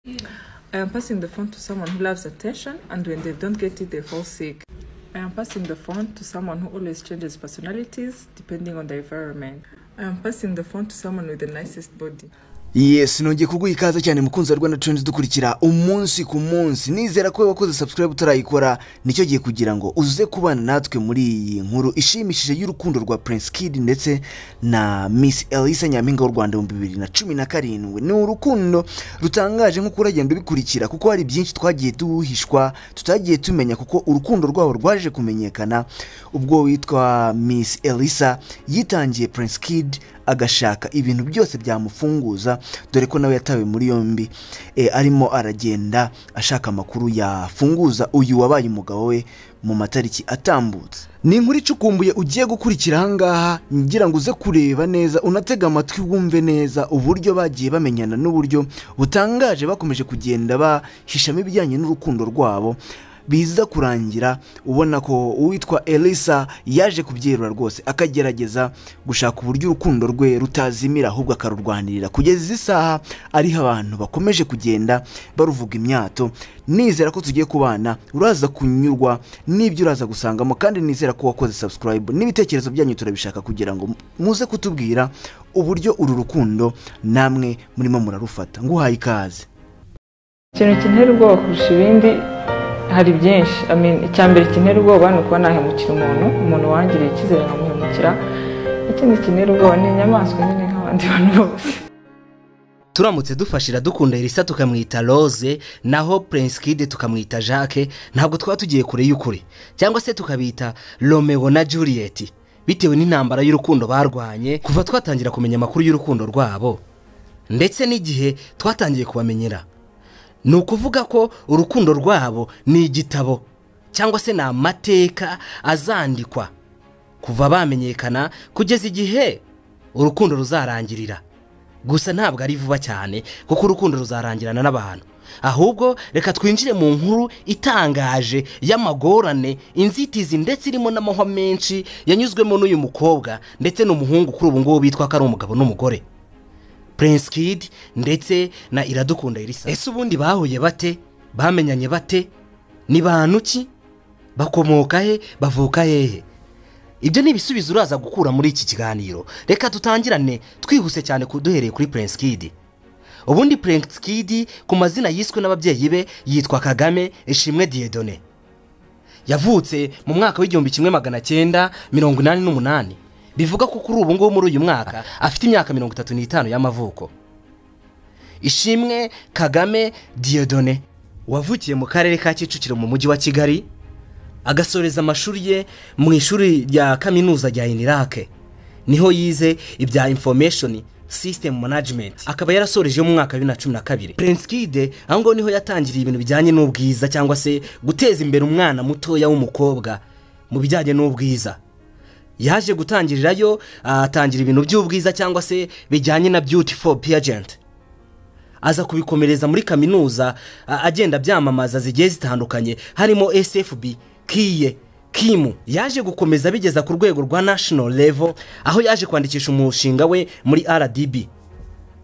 I am passing the phone to someone who loves attention, and when they don't get it, they fall sick. I am passing the phone to someone who always changes personalities depending on the environment. I am passing the phone to someone with the nicest body. yesi nongeye kuguha ikaze cyane mukunzi wa rwanda turendi dukurikira umunsi ku munsi nizera ko wakoze subscribe utarayikora nicyo gihe kugira ngo uze kubana natwe muri iyi nkuru ishimishije y'urukundo rwa prince kid ndetse na miss elisa nyampinga w'u rwanda ibihumbi bibiri na cumi na karindwi ni urukundo rutangaje nk'uko uragenda ubikurikira kuko hari byinshi twagiye duhishwa tutagiye tumenya kuko urukundo rwabo rwaje kumenyekana ubwo witwa miss elisa yitangiye prince kid agashaka ibintu byose byamufunguza dore ko nawe yatawe muri yombi e, arimo aragenda ashaka amakuru yafunguza uyu wabaye umugabo we mu matariki atambutse ni inkuru icukumbuye ugiye gukurikira ahangaha ngira ngo uze kureba neza unatega amatwi wumve neza uburyo bagiye bamenyana n'uburyo butangaje bakomeje kugenda bahishamo ibijyanye n'urukundo rwabo biza kurangira ubona ko uwitwa elisa yaje kubyerura rwose akagerageza gushaka uburyo urukundo rwe rutazimira ahubwo akarurwanirira kugeza izi saha ariho abantu bakomeje kugenda baruvuga imyato nizera ko tugiye kubana uraza kunyurwa n'ibyo uraza gusangamo kandi nizera ko wakoze subscribe n'ibitekerezo byanyu turabishaka kugira ngo muze kutubwira uburyo uru rukundo namwe murimo murarufata nguhaye ikaze ikintu kintera ubwoba kurusha ibindi hari byinshi I mean, icya mbere kintera ubwoba ni ukuba nahemukira umuntu umuntu wangiriye icyizere nkamuhemukira ikindi kintera ubwoba ni inyamaswa nyine nk'abandi bantu bose turamutse dufashira dukunda elisa tukamwita rose naho prince kid tukamwita jacques ntabwo twaba tugiye kure y'ukuri cyangwa se tukabita romeo na juliet bitewe n'intambara y'urukundo barwanye kuva twatangira kumenya amakuru y'urukundo rwabo ndetse n'igihe twatangiye kubamenyera ni ukuvuga ko urukundo rwabo ni igitabo cyangwa se ni amateka azandikwa kuva bamenyekana kugeza igihe urukundo ruzarangirira gusa ntabwo ari vuba cyane kuko urukundo ruzarangirana n'abantu ahubwo reka twinjire mu nkuru itangaje y'amagorane inzitizi ndetse irimo n'amahwa menshi yanyuzwemo n'uyu mukobwa ndetse n'umuhungu kuri ubu ngubu bitwa ko ari umugabo n'umugore Prince Kid ndetse na Iradukunda Elisa. Ese ubundi bahuye bate? Bamenyanye bate? Ni bantu ki? Bakomoka he? Bavuka hehe? Ibyo ni ibisubizo uraza gukura muri iki kiganiro. Reka dutangirane twihuse cyane kuduhereye kuri Prince Kid. Ubundi Prince Kid ku mazina yiswe n'ababyeyi be yitwa Kagame Ishimwe Dieudonné. Yavutse mu mwaka w'igihumbi kimwe magana cyenda mirongo inani n'umunani. Bivuga ko kuri ubu ngubu muri uyu mwaka afite imyaka mirongo itatu n'itanu y'amavuko. Ishimwe Kagame Dieudonné wavukiye mu karere ka Kicukiro mu mujyi wa Kigali agasoreza amashuri ye mu ishuri rya kaminuza rya inirake niho yize ibya information system management akaba yarasoreje mu mwaka wa bibiri na cumi na kabiri prince kide aho ngaho niho yatangiriye ibintu bijyanye n'ubwiza cyangwa se guteza imbere umwana mutoya w'umukobwa mu bijyanye n'ubwiza yaje gutangirirayo atangira ibintu by'ubwiza cyangwa se bijyanye na beauty for pageant aza kubikomereza muri kaminuza a- agenda byamamaza zigiye zitandukanye harimo sfb kiye kimu yaje gukomeza bigeza ku rwego rwa national level aho yaje kwandikisha umushinga we muri rdb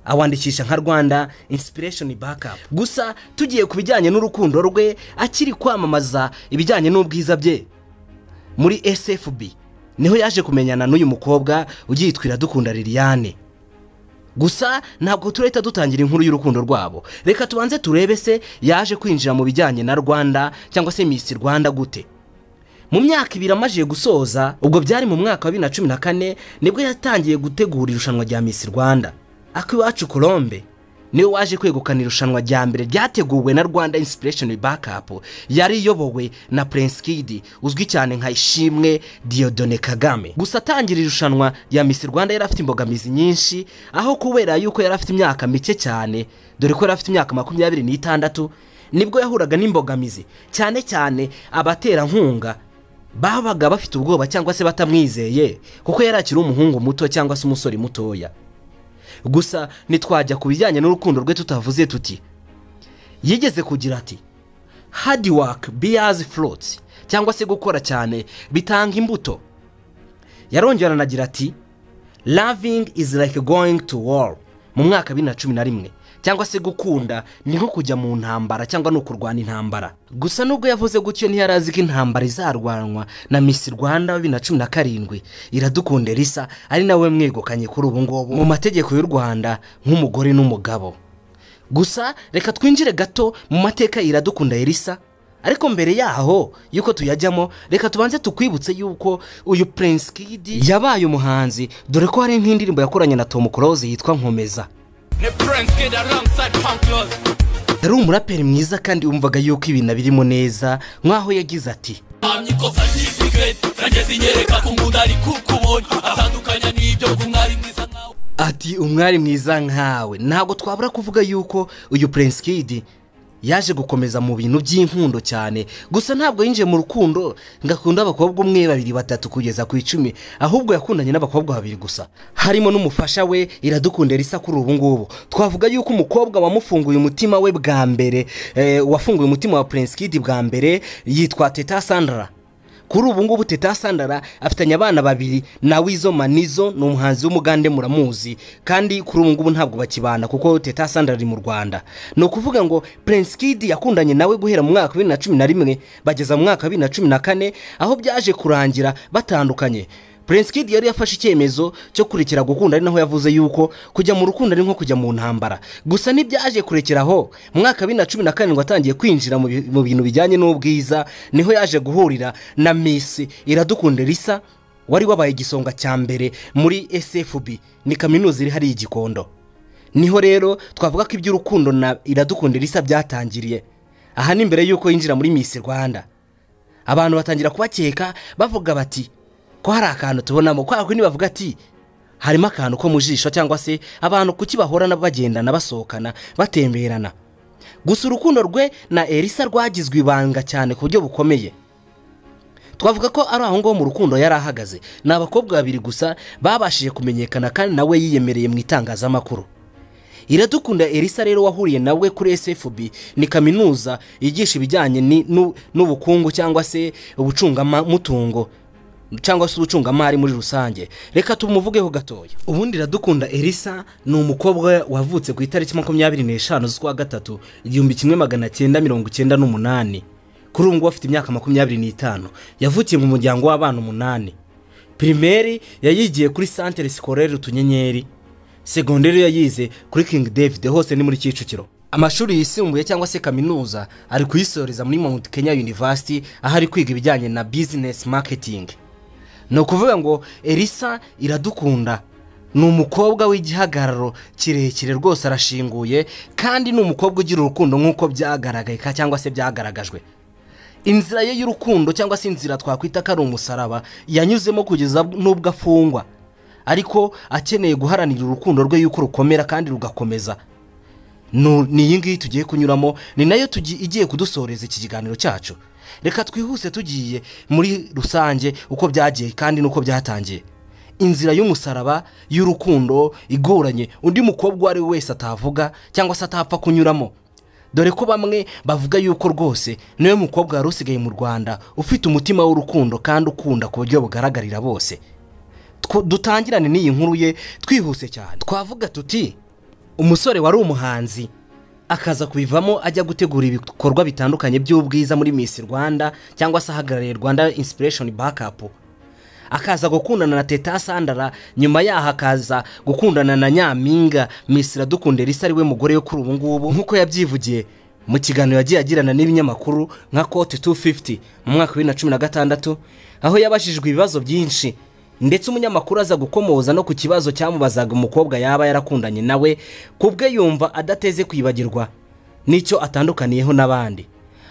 awandikisha nka rwanda inspiration backup gusa tugiye ku bijyanye n'urukundo rwe akiri kwamamaza ibijyanye n'ubwiza bye muri sfb niho yaje kumenyana n'uyu mukobwa ugiyitwira dukunda liliane gusa ntabwo turahita dutangira inkuru y'urukundo rwabo reka tubanze turebe se yaje kwinjira mu bijyanye na rwanda cyangwa se misi rwanda gute mu myaka ibiri amajije gusoza ubwo byari mu mwaka wa bibiri na cumi na kane nibwo yatangiye gutegura irushanwa rya misi rwanda akiwacu colombe niwe waje kwegukana irushanwa rya mbere ryateguwe na rwanda inspiration backup yari iyobowe na prince kid uzwi cyane nka ishimwe diodone kagame gusa atangira irushanwa rya misi rwanda yari afite imbogamizi nyinshi aho kubera yuko yari afite imyaka mike cyane dore ko yari afite imyaka makumyabiri n'itandatu nibwo yahuraga n'imbogamizi cyane cyane abaterankunga babaga bafite ubwoba cyangwa se batamwizeye kuko yari akiri umuhungu muto cyangwa se umusore mutoya gusa ntitwajya ku bijyanye n'urukundo rwe tutavuze tuti yigeze kugira ati hard work bears fruits cyangwa se gukora cyane bitanga imbuto yarongera anagira ati loving is like going to war mu mwaka wa bibiri na cumi na rimwe cyangwa se gukunda ni nko kujya mu ntambara cyangwa ni ukurwana intambara gusa nubwo yavuze gutyo ntiyari azi ko intambara izarwanwa na misi rwanda bibiri na cumi na karindwi iradukunda risa ari nawe mwegukanye kuri ubu ngubu mu mategeko y'u rwanda nk'umugore n'umugabo gusa reka twinjire gato mu mateka iradukunda elisa ariko mbere yaho y'uko tuyajyamo reka tubanze tukwibutse y'uko uyu Prince Kid yabaye umuhanzi dore ko hari nk'indirimbo yakoranye na Tom Close yitwa nkomeza The Prince Kid alongside Punk Laws. yari umuraperi mwiza kandi wumvaga y'uko ibintu birimo neza nk'aho yagize ati mpamya ikosa ry'isikireti nageze inyereka ko umuntu ari kukubonye atandukanya n'ibyo k'umwari mwiza nkawe ati umwari mwiza nkawe ntabwo twabura kuvuga y'uko uyu Prince Kid yaje gukomeza mu bintu by'inkundo cyane gusa ntabwo yinjiye mu rukundo ngo akunde abakobwa umwe babiri batatu kugeza ku icumi ahubwo yakundanye n'abakobwa babiri gusa harimo n'umufasha we iradukunda risa kuri ubu ngubu twavuga y'uko umukobwa wamufunguye umutima we bwa mbere eh, wafunguye umutima wa Prince Kid bwa mbere yitwa Teta Sandra kuri ubu ngubu teta sandara afitanye abana babiri na wizo manizo ni umuhanzi w'umugande muramuzi kandi kuri ubu ngubu ntabwo bakibana kuko teta sandara ari mu rwanda ni ukuvuga ngo prince kid yakundanye nawe guhera mu mwaka wa bibiri na cumi na rimwe bageza mu mwaka wa bibiri na cumi na kane aho byaje kurangira batandukanye Prince Kid yari yafashe icyemezo cyo kurekera gukunda ari naho yavuze yuko kujya mu rukundo ari nko kujya mu ntambara gusa ntibyaje kurekeraho mu mwaka wa bibiri na cumi na karindwi atangiye kwinjira mu bi- mu bintu bijyanye n'ubwiza niho yaje guhurira na Miss Iradukunda Elisa wari wabaye igisonga cya mbere muri SFB ni kaminuza iri hariya i Gikondo niho rero twavuga ko iby'urukundo na Iradukunda Elisa byatangiriye aha ni mbere y'uko yinjira muri Miss Rwanda abantu batangira kubakeka bavuga bati ko hari akantu tubonamo kwa kundi bavuga ati harimo akantu ko mu jisho cyangwa se abantu kuki bahorana bagendana basohokana batemberana gusa urukundo rwe na elisa rwagizwe ibanga cyane ku buryo bukomeye twavuga ko ari aho ngaho mu rukundo yari ahagaze ni abakobwa babiri gusa babashije kumenyekana kandi nawe yiyemereye mu itangazamakuru iradukunda elisa rero wahuriye nawe kuri sfb ni kaminuza yigisha ibijyanye ni- n'u- n'ubukungu cyangwa se ubucungamutungo cyangwa se ubucungamari muri rusange reka tumuvugeho gatoya ubundi iradukunda elisa ni umukobwa wavutse ku itariki makumyabiri n'eshanu z'ukwa gatatu igihumbi kimwe magana cyenda mirongo icyenda n'umunani kuri ubu ngubu afite imyaka makumyabiri n'itanu yavukiye mu muryango w'abana umunani pirimeri yayigiye kuri santere sikorere utunyenyeri segonderi yayize kuri King David hose ni muri Kicukiro amashuri yisumbuye cyangwa se kaminuza ari kuyisoreza muri Mount Kenya University aho ari kwiga ibijyanye na business marketing ni ukuvuga ngo Elisa iradukunda ni umukobwa w'igihagararo kirekire rwose arashinguye kandi ni umukobwa ugira urukundo nk'uko byagaragayeka cyangwa se byagaragajwe inzira ye y'urukundo cyangwa se inzira twakwita ko ari umusaraba yanyuzemo kugeza n'ubwo afungwa ariko akeneye guharanira urukundo rwe y'uko rukomera kandi rugakomeza Nu- ni iyi ngiyi tugiye kunyuramo ni nayo tugi- igiye kudusoreza iki kiganiro cyacu reka twihuse tugiye muri rusange uko byagiye kandi n'uko byatangiye inzira y'umusaraba y'urukundo igoranye undi mukobwa uwo ari we wese atavuga cyangwa se atapfa kunyuramo dore ko bamwe bavuga yuko rwose niwe mukobwa wari usigaye mu rwanda ufite umutima w'urukundo kandi ukunda ku buryo bugaragarira bose Two- dutangirane n'iyi nkuru ye twihuse cyane twavuga tuti umusore wari umuhanzi akaza kubivamo ajya gutegura ibikorwa bitandukanye by'ubwiza muri Miss Rwanda cyangwa se ahagarariye Rwanda Inspiration Backup akaza gukundana na Teta Sandara nyuma yaho akaza gukundana na Nyampinga Miss Iradukunda Elisa ari we mugore we kuri ubu ngubu nk'uko yabyivugiye mu kiganiro yagiye agirana n'ibinyamakuru nka Cote 250 mu mwaka wa 2016 aho yabashijwe ibibazo byinshi ndetse umunyamakuru aza gukomoza no ku kibazo cyamubazaga umukobwa yaba yarakundanye nawe ku bwe yumva adateze kwibagirwa n'icyo atandukaniyeho n'abandi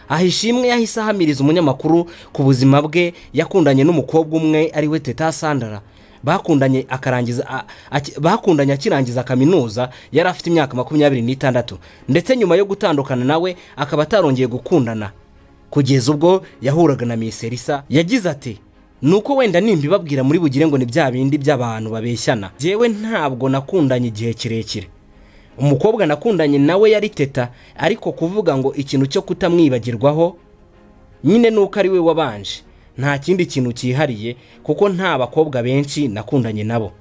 aha ishimwe yahise ahamiriza umunyamakuru ku buzima bwe yakundanye n'umukobwa umwe ari we teta sandara bakundanye akarangiza a- aki- bakundanye akirangiza kaminuza yari afite imyaka makumyabiri n'itandatu ndetse nyuma yo gutandukana nawe akaba atarongeye gukundana kugeza ubwo yahuraga na Miss Elisa yagize ati nuko wenda nimbibabwira muri bugire ngo ni bya bindi by'abantu babeshyana jyewe ntabwo nakundanye igihe kirekire umukobwa nakundanye nawe yari teta ariko kuvuga ngo ikintu cyo kutamwibagirwaho nyine nuko ari we wabanje nta kindi kintu cyihariye kuko nta bakobwa benshi nakundanye nabo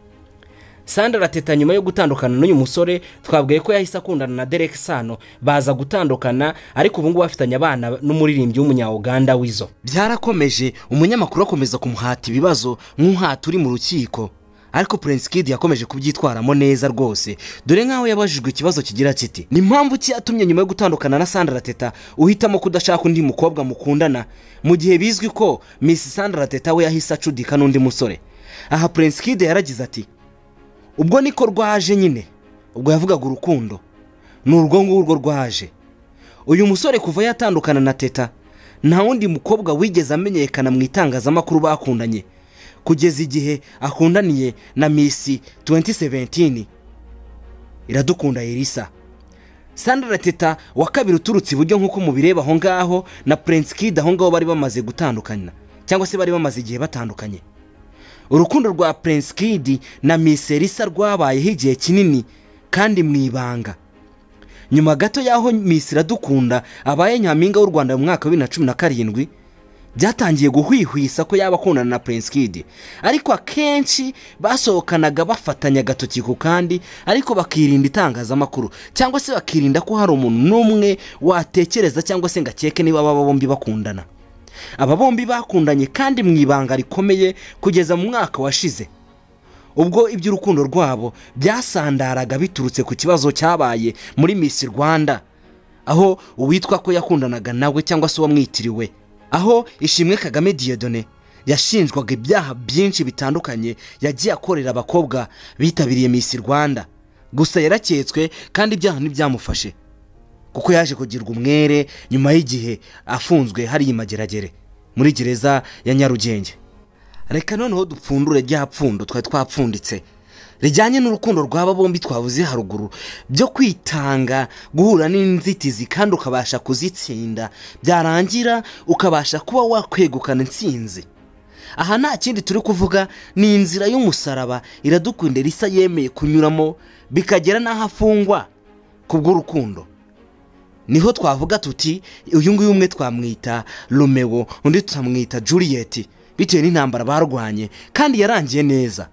sandara teta nyuma yo gutandukana n'uyu musore twabwiye ko yahise akundana na derek sano baza gutandukana ariko ubu ngubu bafitanye abana n'umuririmbyi w'umunya-uganda wizo byarakomeje umunyamakuru akomeza kumuhata ibibazo nk'umuhati uri mu rukiko ariko prince kid yakomeje kubyitwaramo neza rwose dore nk'aho yabajijwe ikibazo kigira kiti ni mpamvu ki yatumye nyuma yo gutandukana na sandra teta uhitamo kudashaka undi mukobwa mukundana mu gihe bizwi ko miss sandra teta we yahise acudika n'undi musore aha prince kid yaragize ati ubwo niko rwaje nyine ubwo yavugaga urukundo ni urwo ngurwo rwaje uyu musore kuva yatandukana na teta nta wundi mukobwa wigeze amenyekana mu itangazamakuru bakundanye kugeza igihe akundaniye na misi 2017 iradukunda irisa sandra teta wa kabiri uturutse iburyo nk'uko mubireba aho ngaho na prince kid aho ngaho bari bamaze gutandukana cyangwa se bari bamaze igihe batandukanye urukundo rwa prince kid na miss elisa rwabayeho igihe kinini kandi mu ibanga nyuma gato y'aho miss iradukunda abaye nyampinga w'u rwanda mu mwaka wa bibiri na cumi na karindwi byatangiye guhwihwisa ko yaba akundana na prince kid ariko akenshi basohokanaga bafatanya agatoki ku kandi ariko bakirinda itangazamakuru cyangwa se bakirinda ko hari umuntu n'umwe watekereza cyangwa se ngo akeke niba aba bombi bakundana aba bombi bakundanye kandi mu ibanga rikomeye kugeza mu mwaka washize ubwo iby'urukundo rwabo byasandaraga biturutse ku kibazo cyabaye muri miss rwanda aho uwitwa ko yakundanaga nawe cyangwa se uwamwitiriwe aho ishimwe kagame diyodone yashinjwaga ibyaha byinshi bitandukanye yagiye akorera abakobwa bitabiriye miss rwanda gusa yaraketswe kandi ibyaha ntibyamufashe kuko yaje kugirwa umwere nyuma y'igihe afunzwe hariya imageragere muri gereza ya nyarugenge reka noneho dupfundure rya pfundo twari twapfunditse rijyanye n'urukundo rw'aba bombi twavuze haruguru byo kwitanga guhura n'inzitizi kandi ukabasha kuzitsinda byarangira ukabasha kuba wakwegukana intsinzi aha nta kindi turi kuvuga ni inzira y'umusaraba iradukunda risa yemeye kunyuramo bikagera n'aho afungwa ku bw'urukundo niho twavuga tuti uyu nguyu umwe twamwita romeo undi tukamwita juliet bitewe n'intambara barwanye kandi yarangiye neza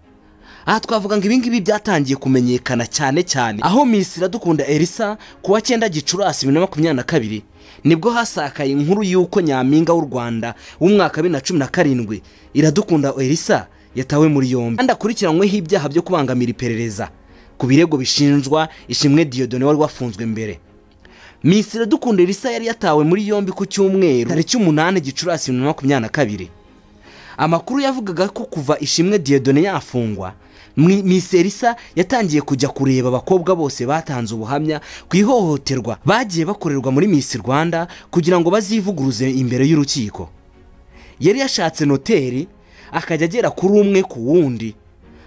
aha twavuga ngo ibingibi byatangiye kumenyekana cyane cyane aho miss iradukunda elisa ku wa cyenda gicurasi bibiri na makumyabiri na kabiri nibwo hasakaye inkuru y'uko nyampinga w'u rwanda w'umwaka wa bibiri na cumi na karindwi iradukunda elisa yatawe muri yombi kandi akurikiranyweho ibyaha byo kubangamira iperereza ku birego bishinjwa ishimwe diyodone wari wafunzwe mbere miss iradukunda elisa yari yatawe muri yombi ku cyumweru tariki umunani gicurasi bibiri na makumyabiri na kabiri amakuru yavugaga ko kuva ishimwe diyodone yafungwa Mi- miss elisa yatangiye kujya kureba abakobwa bose batanze ubuhamya ku ihohoterwa bagiye bakorerwa muri miss rwanda kugira ngo bazivuguruze imbere y'urukiko yari yashatse noteri akajya agera kuri umwe ku wundi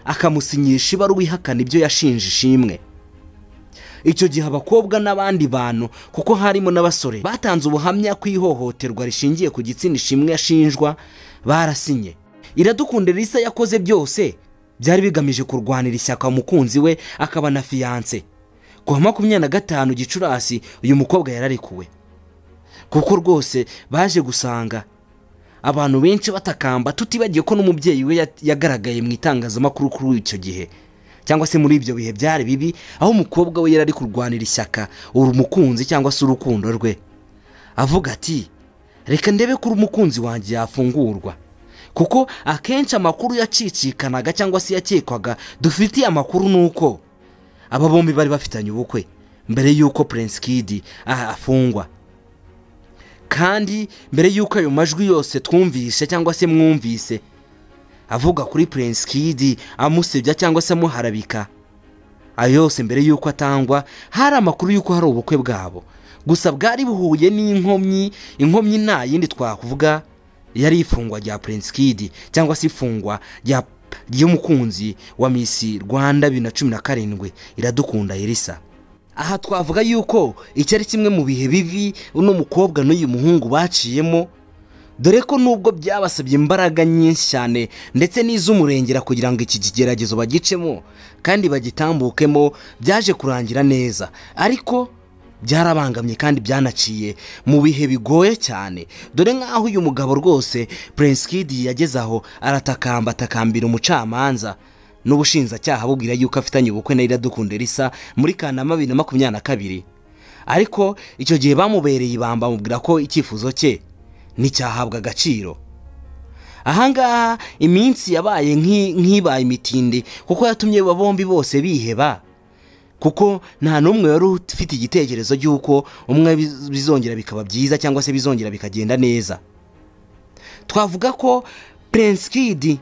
akamusinyisha ibaruwa ihakana ibyo yashinje ishimwe icyo gihe abakobwa n'abandi bantu kuko harimo n'abasore batanze ubuhamya ku ihohoterwa rishingiye ku gitsina ishimwe yashinjwa barasinye iradukunda risa yakoze byose byari bigamije kurwanira ishyaka umukunzi we akaba na fiyanse ku wa makumyabiri na gatanu gicurasi uyu mukobwa yararekuwe kuko rwose baje gusanga abantu benshi batakamba tutibagiye ko n'umubyeyi we ya- yagaragaye mu itangazamakuru kuri icyo gihe cyangwa se muri ibyo bihe byari bibi aho umukobwa we yari ari kurwanira ishyaka uru mukunzi cyangwa se urukundo rwe avuga ati reka ndebe ko umukunzi wanjye yafungurwa kuko akenshi amakuru yacicikanaga cyangwa se yakekwaga dufitiye amakuru ni uko aba bombi bari bafitanye ubukwe mbere y'uko prince kid ah, afungwa kandi mbere y'uko ayo majwi yose twumvise cyangwa se mwumvise avuga kuri prince kid amusebya cyangwa se amuharabika ayo yose mbere y'uko atangwa hari amakuru y'uko hari ubukwe bwabo gusa bwari buhuye n'inkomyi inkomyi nta yindi twavuga yari ifungwa rya prince kid cyangwa se ifungwa rya ry'umukunzi wa miss rwanda bibiri na cumi na karindwi iradukunda elisa aha twavuga yuko iki ari kimwe mu bihe bibi uno mukobwa n'uyu muhungu baciyemo dore ko nubwo byabasabye imbaraga nyinshi cyane ndetse n'iz'umurengera kugira ngo iki kigeragezo bagicemo kandi bagitambukemo byaje kurangira neza ariko byarabangamye kandi byanaciye mu bihe bigoye cyane dore nk'aho uyu mugabo rwose prince kid yageze aho aratakamba atakambira umucamanza n'ubushinjacyaha bubwira yuko afitanye ubukwe na iradukunda risa muri kanama bibiri na makumyabiri na kabiri ariko icyo gihe bamubereye ibamba bamubwira ko icyifuzo cye nticyahabwa agaciro ahangaha iminsi yabaye nk'i- nk'ibaye imitindi kuko yatumye aba bombi bose biheba kuko nta n'umwe wari ufite igitekerezo cy'uko umwe biz- bizongera bikaba byiza cyangwa se bizongera bikagenda neza twavuga ko prince kid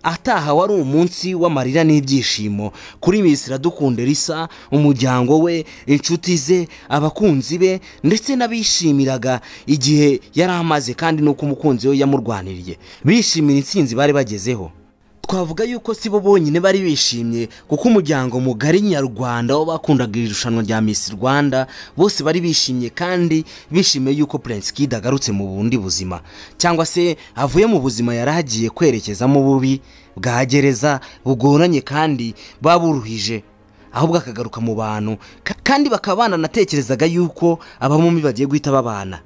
ataha wari umunsi w'amarira n'ibyishimo kuri Miss iradukunda risa umuryango we inshuti ze abakunzi be ndetse n'abishimiraga igihe yari amaze kandi n'uko umukunzi we yamurwaniriye bishimira intsinzi bari bagezeho twavuga yuko si bo bonyine bari bishimye kuko umuryango mugari nyarwanda w'abakundaga iri rushanwa rya Miss Rwanda bose bari bishimye kandi bishimiye yuko Prince Kid agarutse mu bundi buzima cyangwa se avuye mu buzima yari agiye kwerekezamo bubi bwa gereza bugoranye kandi baburuhije ahubwo akagaruka mu bantu Ka- kandi bakaba bananatekerezaga yuko abamumi bagiye guhita babana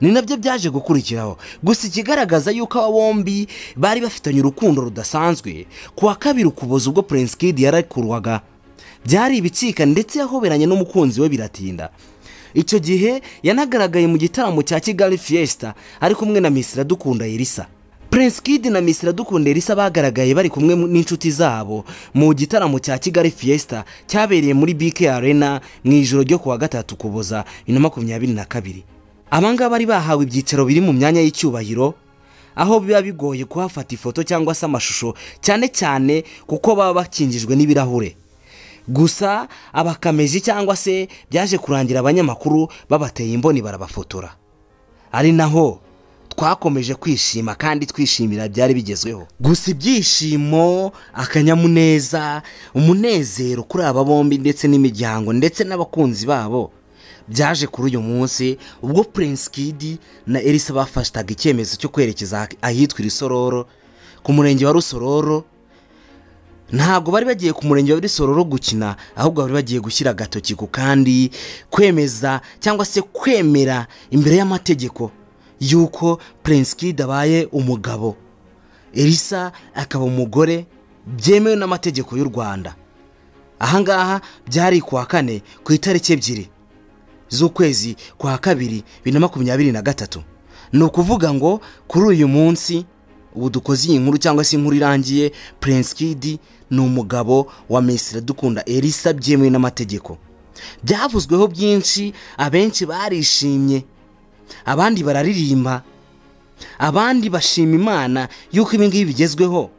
ni nabyo byaje gukurikiraho gusa ikigaragaza yuko aba bombi bari bafitanye urukundo rudasanzwe ku wa kabiri ukuboza ubwo prince kid yarakurwaga byari ibicika ndetse yahoberanye n'umukunzi we biratinda icyo gihe yanagaragaye mu gitaramo cya kigali fiesta ari kumwe na miss iradukunda irisa prince kid na miss iradukunda irisa bagaragaye bari kumwe mu- n'inshuti zabo mu gitaramo cya kigali fiesta cyabereye muri bk arena mu ijoro ryo ku wa gatatu ukuboza bibiri na makumyabiri na kabiri abangaba bari bahawe ibyicaro biri mu myanya y'icyubahiro aho biba bigoye kuhafata ifoto cyangwa se amashusho cyane cyane kuko baba bakingijwe n'ibirahure gusa abakameji cyangwa se byaje kurangira abanyamakuru babateye imboni barabafotora ari naho twakomeje kwishima kandi twishimira byari bigezweho gusa ibyishimo akanyamuneza umunezero kuri aba bombi ndetse n'imiryango ndetse n'abakunzi babo byaje kuri uyu munsi ubwo prince kid na elisa bafataga icyemezo cyo kwerekeza ahitwa irisororo ku murenge wa rusororo ntabwo bari bagiye ku murenge wa rusororo gukina ahubwo bari bagiye gushyira agatoki ku kandi kwemeza cyangwa se kwemera imbere y'amategeko y'uko prince kid abaye umugabo elisa akaba umugore byemewe n'amategeko y'u rwanda ahangaha byari ku wa kane ku itariki ebyiri z'ukwezi kwa kabiri bibiri na makumyabiri na gatatu ni ukuvuga ngo kuri uyu munsi ubu dukoze iyi nkuru cyangwa se inkuru irangiye prince kid ni umugabo wa mesira dukunda elisa byemewe n'amategeko byavuzweho byinshi abenshi barishimye abandi bararirimba abandi bashima imana y'uko ibi ngibi bigezweho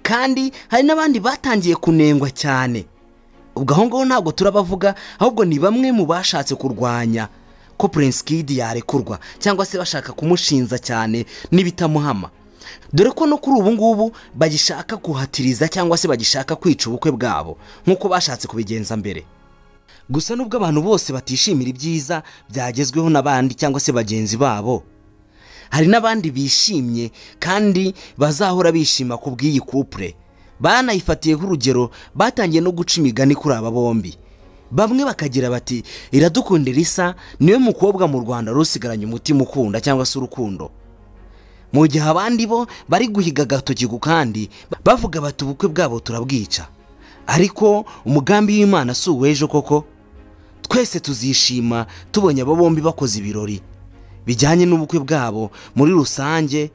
kandi hari n'abandi batangiye kunengwa cyane ubwo aho ngaho ntabwo turabavuga ahubwo ni bamwe mu bashatse kurwanya ko prince kid yarekurwa cyangwa se bashaka kumushinja cyane n'ibitamuhama dore ko no kuri ubu ngubu bagishaka kuhatiriza cyangwa se bagishaka kwica ubukwe bwabo nk'uko bashatse kubigenza mbere gusa nubwo abantu bose batishimira ibyiza byagezweho n'abandi cyangwa se bagenzi babo hari n'abandi bishimye kandi bazahora bishima ku bw'iyi kupure banayifatiyeho urugero batangiye no guca imigani kuri aba bombi bamwe bakagira bati iradukunda risa niwe mukobwa mu rwanda rusigaranye umutima ukunda cyangwa se urukundo mu gihe abandi bo bari guhiga agatoki ku kandi bavuga bati ubukwe bwabo turabwica ariko umugambi w'imana si uw'ejo koko twese tuzishima tubonye abo bombi bakoze ibirori bijyanye n'ubukwe bwabo muri rusange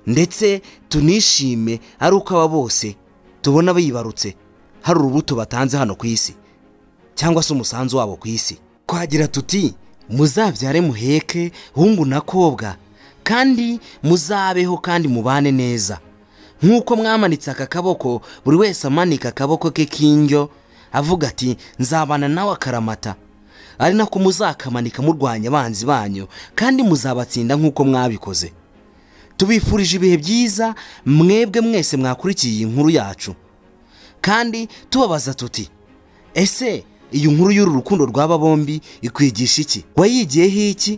ndetse tunishime ari uko aba bose tubona bibarutse hari urubuto batanze hano ku isi cyangwa se umusanzu wabo ku isi twagira tuti muzabyare muheke hungu na kobwa kandi muzabeho kandi mubane neza nk'uko mwamanitse aka kaboko buri wese amanika akaboko ke k'indyo avuga ati nzabana nawe akaramata ari nako muzakamanika murwanya abanzi banyu kandi muzabatsinda nk'uko mwabikoze tubifurije ibihe byiza mwebwe mwese mwakurikiye iyi nkuru yacu kandi tubabaza tuti ese iyi nkuru y'uru rukundo rw'aba bombi ikwigisha iki wayigiyeho iki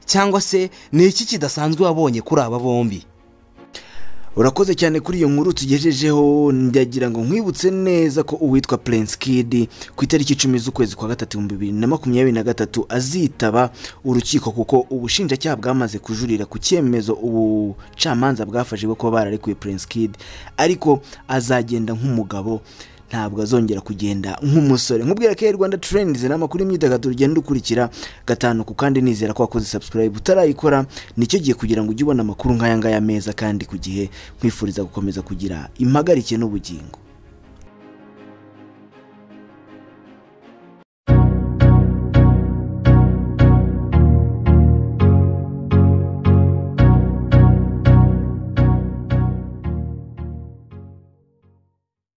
cyangwa se ni iki kidasanzwe wabonye kuri aba bombi urakoze cyane kuri iyo nkuru tugejejeho ndagira ngo nkwibutse neza ko uwitwa Prince Kid ku itariki icumi z'ukwezi kwa gatatu ibihumbi bibiri na makumyabiri na gatatu azitaba urukiko kuko ubushinjacyaha bwamaze kujurira ku cyemezo ubucamanza bwafashe bwo kuba bararekuye Prince Kid ariko azagenda nk'umugabo ntabwo azongera kugenda nk'umusore nkubwira ko rwanda turendizi ni amakuru y'imyidagaduro ugenda ukurikira gatanu ku kandi nizera ko wakoze sabusikarayibu utarayikora nicyo gihe kugira ngo ujye ubona amakuru nk'aya ngaya meza kandi ku gihe nkwifuriza gukomeza kugira impagarike n'ubugingo